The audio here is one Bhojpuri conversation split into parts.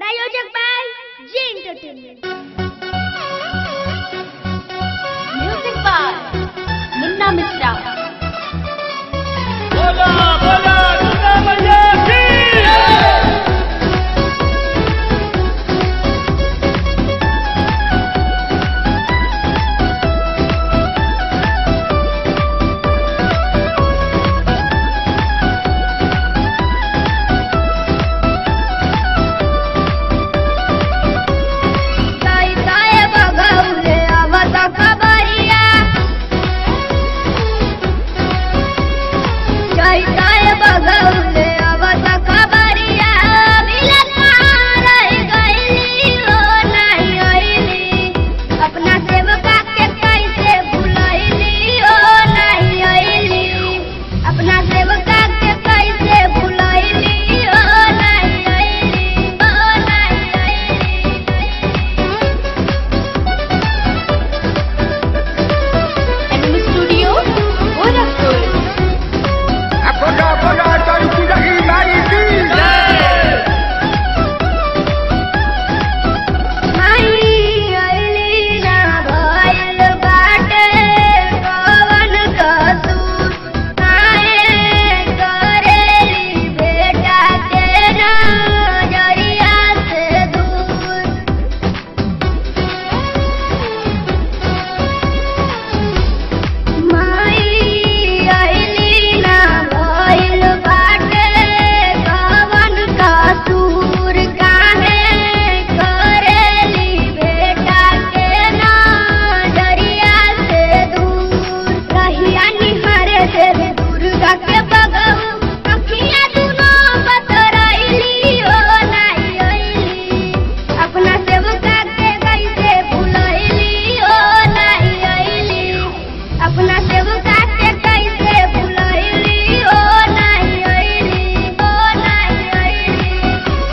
प्रायोजक by J entertainment music by Munna Mishra बोला बोला दुर्गा मैया की काय काय बघवले आवाज खबरिया काय काय बघवले आवाज खबरिया मिलन रह गईली हो नाही आईली अपना सेवका के कैसे भुलैली हो नहीं आईली अपना सेवका के कैसे भुलैली हो नहीं आईली हो नहीं आईली एनिमी स्टूडियो गोरखपुर बोला बोला तड़की रही मारी की माई अइली ना भइल बाटे कवन कसूर काहे करेली बेटा के नजरिया से दूर माई अइली ना भइल बाटे कवन कसूर काहे करेली बेटा के नजरिया से दूर रहिया निहारे देवी दुर्गा के बगहु अखियाँ दुनो बतरैली ओ नाही अइली अपना सेवका के कैसे भुलैली ओ नाही अइली अपना सेवका के कैसे भुलैली ओ नाही अइली ओ नाही अइली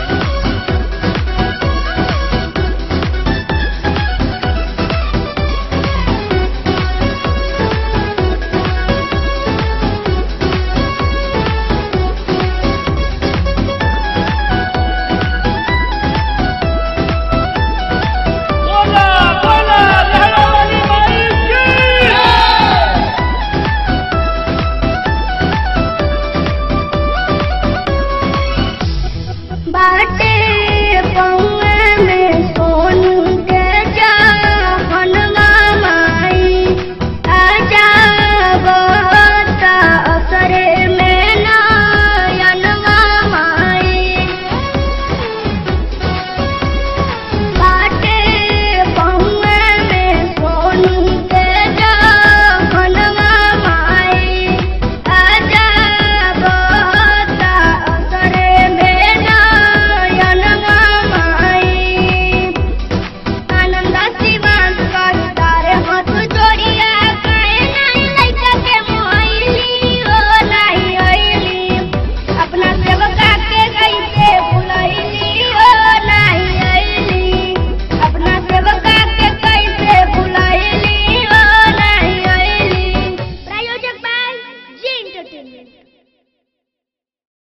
बोला बोला लहरा वाली माई की बाट